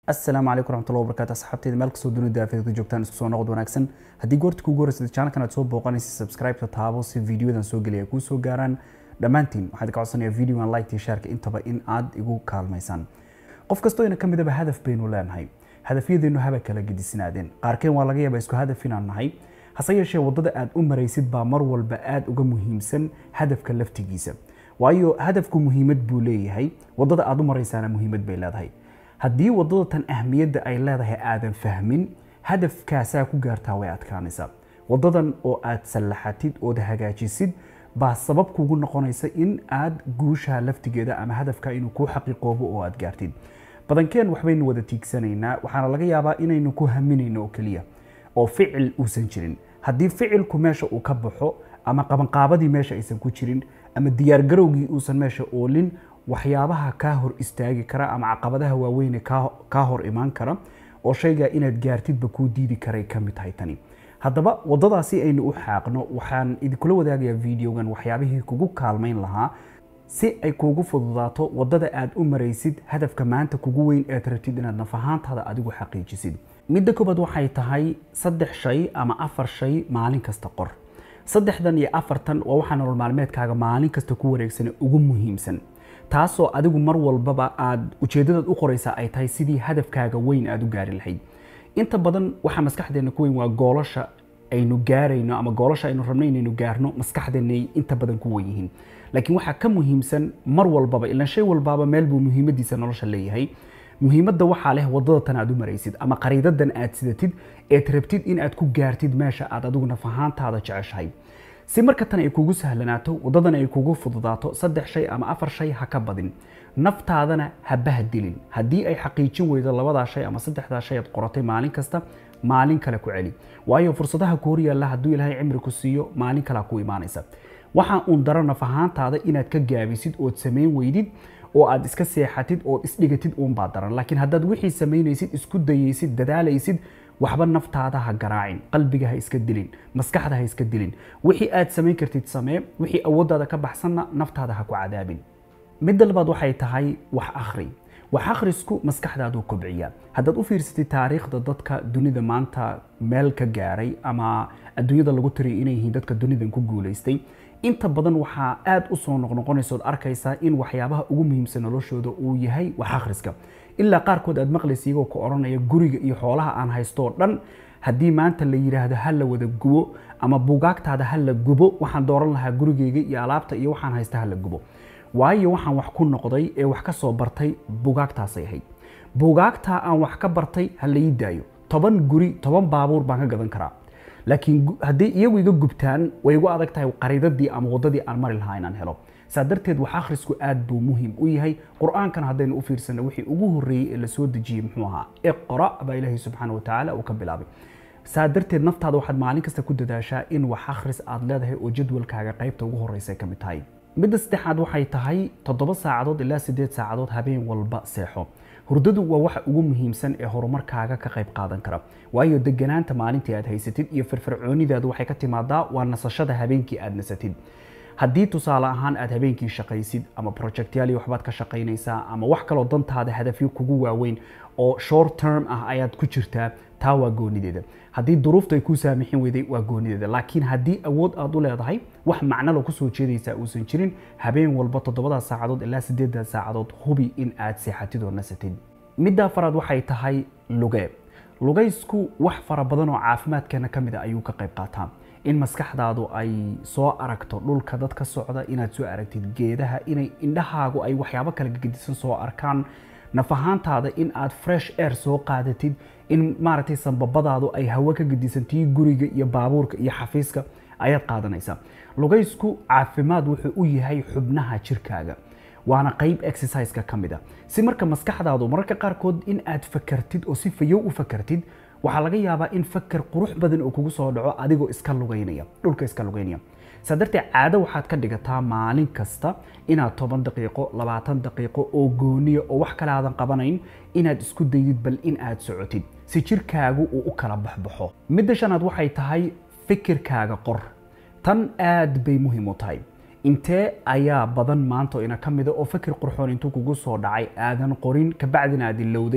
asalaamu calaykum waraxmatullahi wabarakaatu asxaabteyda meel kastoo dunida aafeedka joogtaan isku soo noqod wanaagsan haddii goorta kugu horreysad channelkan aad soo booqanaysa subscribe-ka taabo si videodan soo geliya ay kuu soo gaaraan dhammaantiin waxaad ka codsanayaa videogan like iyo shaarka intaba in aad igu kaalmaysaan qof kastoo ina ka midaba hadaf baynu leenahay hadafyadeenu haba kala gedisnaadeen qaarkeen waa laga yaabaa isku hadaf inaan nahay hase yeeshee waddada aad u maraysid baa mar walba aad uga muhiimsan hadafka laftigiisa waayo hadafku muhiimad buu leeyahay waddada aad u maraysaana muhiimad bay leedahay haddii waddada tan ahmiyadda ay leedahay aadan fahmin hadafkaasaa ku gaartaa way adkaanaysaa waddadan oo aad sallaxatid ood hagaajisid baa sabab kugu noqonaysa in aad guusha laftigeeda ama hadafka inuu kuu xaqiiqoobo oo aad gaartid badankeen waxbaynu wada tiigsanaynaa waxaana laga yaabaa inaynu ku haminayno oo keliya oo ficil uusan jirin haddii ficilku meesha uu ka baxo ama qabanqaabadii meesha aysan ku jirin ama diyaargarowgii uusan meesha oolin waxyaabaha kaa hor istaagi kara ama caqabadaha waaweyne kaa hor imaan kara oo shaygaa inaad gaartidba kuu diidi karay ka mid tahay tani haddaba waddadaasi aynu u xaaqno waxaan idinkula wadaagayaa videogan waxyaabihii kugu kaalmayn lahaa si ay kuugu fududaato waddada aad u maraysid hadafka maanta kugu weyn eed rabtid inaad naf ahaantaada adigu xaqiijisid midda koobaad waxay tahay saddex shay ama afar shay maalin kasta qor saddexdan iyo afartan waa waxaa nolol maalmeedkaaga maalin kasta ku wareegsan ugu muhiimsan taasoo adigu mar walbaba aad ujeeddadaad u qoraysaa ay tahay sidii hadafkaaga weyn aad u gaari lahayd inta badan waxaa maskaxdeena ku weyn waa goolasha aynu gaarayno ama goolasha aynu rabno inaynu gaarno maskaxdeenay inta badan ku wen yihiin laakiin waxaa ka muhiimsan mar walbaba ilaan shay walbaaba meel buu muhiimadiisa nolosha leeyahay muhiimadda waxaa leh waddada tan aad u maraysid ama qariidadan aad sidatid eed rabtid in aad ku gaartid meesha aad adigu naf ahaantaada jeceshahay si marka tan ay kugu sahlanaato waddadan ay kugu fududaato saddex shay ama afar shay ha ka badin naftaadana habaha dilin haddii ay xaqiijin weydo labadaa shay ama saddexdaa shay aad qoratay maalin kasta maalin kale ku celi waayo fursadaha ku horyaalla hadduu ilaahay cimri ku siiyo maalin kalea ku imaanaysa waxaa uun daro naf ahaantaada inaad ka gaabisid ood samayn weydid oo aad iska seexatid ood isdhigatid uunbaa daran laakiin haddaad wixii samaynaysid isku dayaysid dadaalaysid waxba naftaada ha garaacin qalbiga ha iska dilin maskaxda ha iska dilin wixii aad samayn kartid samee wixii awooddaada ka baxsanna naftaada ha ku cadaabin midda labaad waxay tahay wax akhri wax akhrisku maskaxdaaduu kobciya haddaad u fiirsatid taariikhda dadka dunida maanta meel ka gaaray ama adduunyada lagu tiriyo inay yihiin dadka dunidan ku guulaystay inta badan waxaa aad u soo noqnoqonaysood arkaysaa in waxyaabaha ugu muhiimsan noloshooda uu yahay wax akhriska ilaa qaarkood aad maqlaysa iyagoo ka odhanaya guriga iyo xoolaha aan haystooo dhan haddii maanta la yidhaahdo ha la wada gubo ama buugaagtaada ha la gubo waxaan dooran lahaa gurigayga iyo alaabta iyo waxaan haysta ha la gubo waayo waxaan wax ku noqday ee wax ka soo bartay buugaagtaasay ahayd buugaagtaa aan wax ka bartay ha la ii daayo toban guri toban baabuur baan ka gadan karaa laakiin haddii iyagu iga gubtaan way igu adag tahay qariidadii ama waddadii aan mari lahaa inaan helo saa darteed wax akhrisku aad buu muhiim u yahay qur-aankan haddaynu u fiirsano wixii ugu horreeyey ee lasoo dejiyey muxuu ahaa iqra baa ilaahay subxaana wa tacaala uu ka bilaabay saa darteed naftaada waxaad maalin kasta ku dadaashaa in wax akhris aad leedahay oo jadwalkaaga qaybta ugu horreysa ka mid tahay midda saddexaad waxay tahay toddoba saacadood ilaa siddeed saacadood habeen walba seexo hurdadu waa waxa ugu muhiimsan ee horumarkaaga ka qayb qaadan kara waayo deganaanta maalintii aad haysatid iyo firfircoonidaadu waxay ka timaadaa waa nasashada habeenkii aad nasatid haddii tusaale ahaan aad habeenkii shaqaysid ama projectyaali waxbaad ka shaqaynaysaa ama wax kaloo dantaada hadafyo kugu waaweyn oo short term ah ayaad ku jirtaa taa waa goonideeda haddii duruuftu ay kuu saamixin weyday waa goonideeda laakiin haddii awood aad u leedahay wax macnalo kusoo jeedaysaa uusan jirin habeen walba toddobadaas saacadood ilaa siddeedaas saacadood hubi in aad seexatid oo nasatid midda afaraad waxay tahay luge lugaysku wax fara badan oo caafimaadkeena ka mid a ayuu ka qayb qaataa in maskaxdaadu ay soo aragto dhulka dad ka socda inaad soo aragtid geedaha inay indhahaagu ay waxyaabo kala gedisan soo arkaan naf ahaantaada in aad fresh air soo qaadatid in maaragtay sanbabadaadu ay hawo ka gedisantii guriga iyo baabuurka iyo xafiiska ayaad qaadanaysaa lugaysku caafimaad wuxuu u yahay xubnaha jirkaaga waana qayb exerciseka ka mid a si marka maskaxdaadu mararka qaarkood in aad fakartid oo si fayow u fakartid waxaa laga yaabaa in fakar qurux badan oo kugu soo dhaco adigoo iska lugaynaya dhulka iska lugaynaya saa darteed caado waxaad ka dhigataa maalin kasta inaad toban daqiiqo labaatan daqiiqo oo gooniya oo wax kale aadan qabanayn inaad isku daydid bal in aad socotid si jirkaagu uu u kala baxbaxo midda shanaad waxay tahay fikirkaaga qor tan aad bay muhiim u tahay intee ayaa badan maanta ina ka mida oo fakir qurxoon intuu kugu soo dhacay aadan qorin kabacdina aad ilowday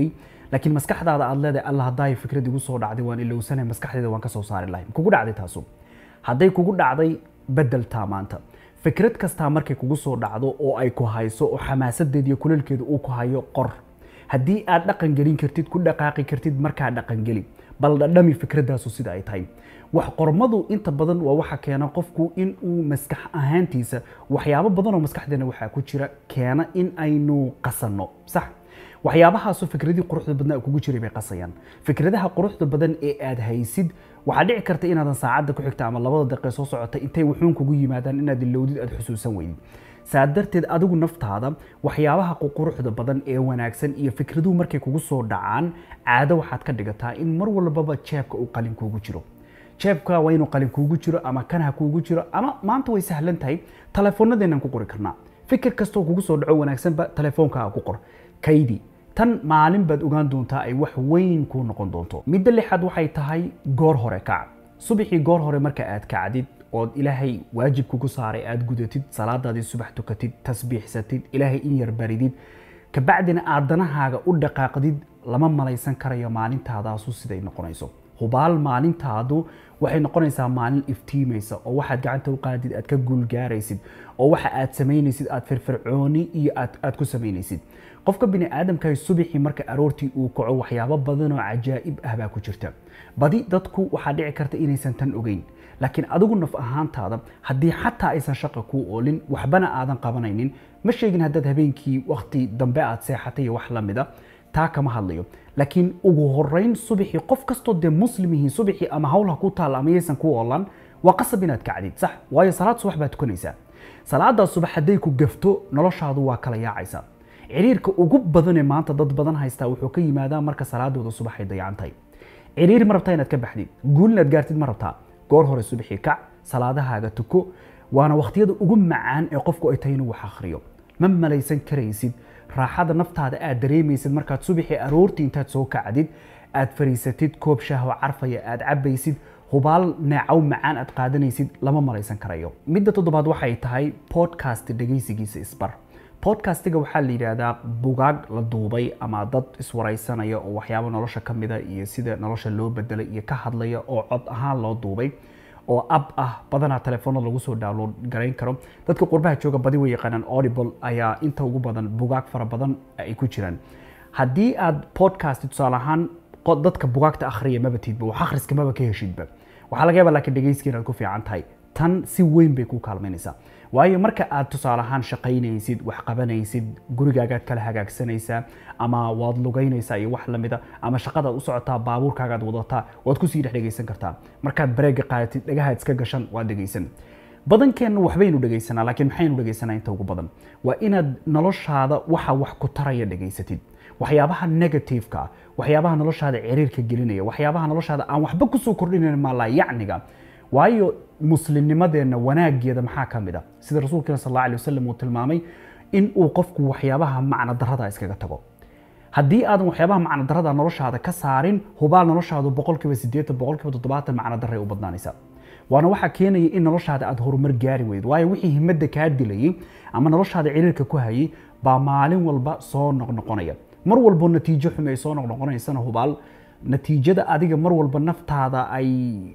laakiin maskaxdaada aad leedahay alla haddaay fikrad igu soo dhacday waan ilowsanay maskaxdeeda waan ka soo saari lahay kugu dhacday taasu hadday kugu dhacday bedeltaa maanta fikrad kastaa markay kugu soo dhacdo oo ay ku hayso oo xamaasadeeda iyo kuleelkeeda uu ku hayo qor haddii aad dhaqan gelin kartid ku dhaqaaqi kartid markaa dhaqan geli bal dhadhami fikradaasu sida ay tahay wax qormadu inta badan waa waxa keena qofku in uu maskax ahaantiisa waxyaabo badan oo maskaxdeena waxaa ku jira keena in aynu qasanno sax waxyaabahaasu fikradii quruxda badnaa kugu jiray bay qasayaan fikradaha quruxda badan ee aad haysid waxaa dhici karta inaadan saacadda ku xigta ama labada daqiiqe soo socota intay wuxuun kugu yimaadaan inaad ilowdid aad xusuusan weydid saa darteed adigu naftaada waxyaabaha quruxda badan ee wanaagsan iyo fikraduhu markay kugu soo dhacaan caado waxaad ka dhigataa in mar walbaba jeebka uu qalin kuugu jiro jeebka waa inuu qalin kuugu jiro ama kan ha kuugu jiro ama maanta way sahlan tahay telefoonadeennan ku qori karnaa fikir kastoo kugu soo dhaco wanaagsanba telefoonkaa ku qor kaydi tan maalin baad ogaan doontaa ay wax weyn kuu noqon doonto midda lixaad waxay tahay goor hore kac subaxii goor hore marka aad kacdid ood ilaahay waajibka ku saaray aad gudatid salaadaadii subax tukatid tasbiixsatid ilaahay in yar baridid kabacdina aad danahaaga u dhaqaaqdid lama malaysan karayo maalintaadaasu siday noqonayso hubaal maalintaadu waxay noqonaysaa maalin iftiimaysa oo waxaad gacanta u qaadid aad ka guulgaaraysid oo waxa aad samaynaysid aad firfircooni iyo aad ku samaynaysid qofka bini aadamka subaxii marka aroortii uu kaco waxyaabo badan oo cajaa'ib ah baa ku jirta badi dadku waxaa dhici karta inaysan tan ogeyn laakiin adigu naf ahaantaada haddii xataa aysan shaqa kuu oolin waxbana aadan qabanaynin ma sheegin haddaad habeenkii wakti dambe aad seexatay iyo wax la mida taa kama hadlayo laakiin ugu horeyn subaxii qof kastoo dee muslim yihiin subaxii ama hawlha ku taalla ama yaysan ku oolan waa qasab inaad kacdid sax waayo salaad subax baad tukanaysaa salaadaa subax hadday ku gafto noloshaadu waa kala yaacaysaa ciriirka ugu badanee maanta dad badan haystaa wuxuu ka yimaadaa marka salaadooda subax ay dayacan tahay ciriir ma rabtaa inaad ka baxdid guul inaad gaartid ma rabtaa goor hore subaxii kac salaadahaaga tuko waana wakhtiyada ugu macaan ee qofku ay tahay inuu wax akhriyo ma malaysan karaysid raaxada naftaada aad dareemaysid markaad subaxii aroortii intaad soo kacdid aad fariisatid koob shahwo carfaya aad cabaysid hubaal neecow macaan aad qaadanaysid lama malaysan karayo midda toddobaad waxay tahay podcast dhegaysigiisa isbar podcastiga waxaa la yidhaahdaa bugaag la duubay ama dad iswaraysanaya oo waxyaabo nolosha ka mida iyo sida nolosha loo bedelay iyo ka hadlaya oo cod ahaan loo duubay oo ab ah badanaa telefoonada lagu soo download garayn karo dadka qurbaha jooga badi way yaqaanaan audible ayaa inta ugu badan bugaag fara badan ay ku jiraan haddii aad podcast tusaale ahaan dadka bugaagta akhriya maba tidba wax akhriska maba ka heshidba waxaa laga yaabaa laakiin dhegayskiin aad ku fiican tahay tan si weyn bay ku kaalmaynaysaa waayo marka aad tusaale ahaan shaqaynaysid wax qabanaysid gurigaagaad kala hagaagsanaysaa ama waad lugaynaysaa iyo wax lamida ama shaqadaad u socotaa baabuurkaagaad wadataa waad kusii dhex dhegaysan kartaa markaad bareega qaadatid dhagahaad iska gashan waad dhegaysan badankeenna waxbaynu dhegaysanaa laakiin maxaynu dhegaysanaa inta ugu badan waa inaad noloshaada waxa wax ku taraya dhegaysatid waxyaabaha negativeka waxyaabaha noloshaada ciriirka gelinaya waxyaabaha noloshaada aan waxba kusoo kordhinayn maalaa yacniga waayo muslimnimadeenna wanaageeda maxaa ka mid a sida rasuulkeena sal alla alay wasalam uu tilmaamay in uu qofku waxyaabaha macno darrada iskaga tago haddii aadan waxyaabaha macno darrada noloshaada ka saarin hubaal noloshaadu boqolkiiba siddeetan boqolkiiba toddobaatan macno darray u badnaanaysa waana waxaa keenaya in noloshaada aad horumar gaari weyd waayo wixii himadda kaa dilayay ama noloshaada ciriirka ku hayay baa maalin walba soo noqnoqonaya mar walbo natiijo xume ay soo noqnoqonaysana hubaal natiijada adiga mar walba naftaada ay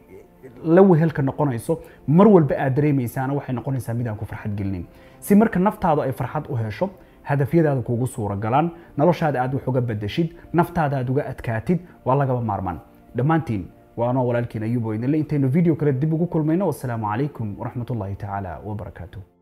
la wehelka noqonayso mar walba aad dareemaysaana waxay noqonaysaa mid aan ku farxad gelinin si marka naftaadu ay farxad u hesho hadafyadaada kuugu suura galaan noloshaada aad wax uga bedeshid naftaada aad uga adkaatid waa lagaba maarmaan dhammaantiin waanoo walaalkiin ayubo idinle intaynu video kale dib ugu kulmayno wasalaamu calaykum waraxmatullaahi tacaala wabarakaatuh